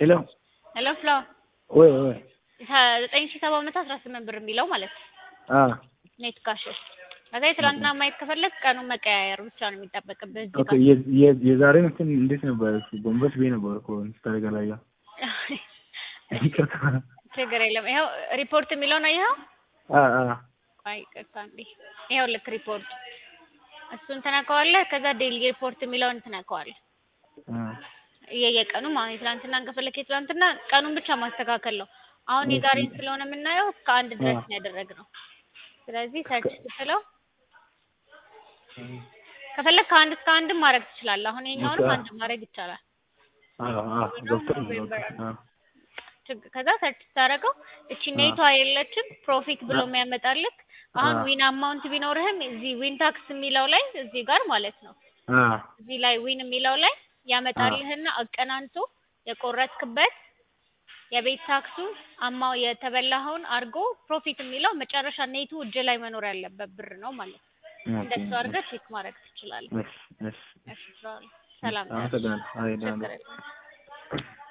ሄሎ ሄሎ ፍሎ ወይ ወይ ዘጠኝ ሺህ ሰባት መቶ አስራ ስምንት ብር የሚለው ማለት ነው አ ኔት ካሽ ከዛ የትላንትና ማየት ከፈለግ ቀኑን መቀያየር ብቻ ነው የሚጠበቅብህ እዚህ ኦኬ ጋር የ- የ- የዛሬን እንትን እንዴት ነበር? እሱ ጎንበስ ብዬ ነበር እኮ ስታደርግ አላየሁ። ይቅርታ። ችግር የለም ይኸው ሪፖርት የሚለውን አየኸው አ አ ቆይ ይቅርታ እንዴ ይኸው ልክ ሪፖርት እሱን ትነካዋለህ ከዛ ዴይሊ ሪፖርት የሚለውን ትነካዋለህ አ የየቀኑ ማለት የትላንትና ከፈለክ የትላንትና ቀኑን ብቻ ማስተካከል ነው አሁን የዛሬን ስለሆነ የምናየው ከአንድ ድረስ ነው ያደረግነው ስለዚህ ሰርች ስትለው ከፈለግ ከአንድ እስከ አንድም ማድረግ ትችላለህ አሁን ይኸኛውንም አንድ ማድረግ ይቻላል አ አ ገብቶኛል። ኦኬ፣ አ ችግ- ከዛ ሰርች ስታደርገው እቺ ኔቷ የለችም ፕሮፊት ብሎ የሚያመጣልክ አሁን አ። ዊን አማውንት ቢኖርህም እዚህ ዊን ታክስ የሚለው ላይ እዚህ ጋር ማለት ነው አ እዚህ ላይ ዊን የሚለው ላይ ያመጣልህና አቀናንቶ የቆረጥክበት የቤት ታክሱ አማው የተበላኸውን አድርጎ ፕሮፊት የሚለው መጨረሻ ኔቱ እጅ ላይ መኖር ያለበት ብር ነው ማለት ነው። ኦኬ፣ እንደሱ አድርገህ ቼክ ማድረግ ትችላለህ። እሺ፣ እሺ። እሺ፣ ሰላም አመሰግናለሁ። አይ ደህና ችግር ነኝ። የለም።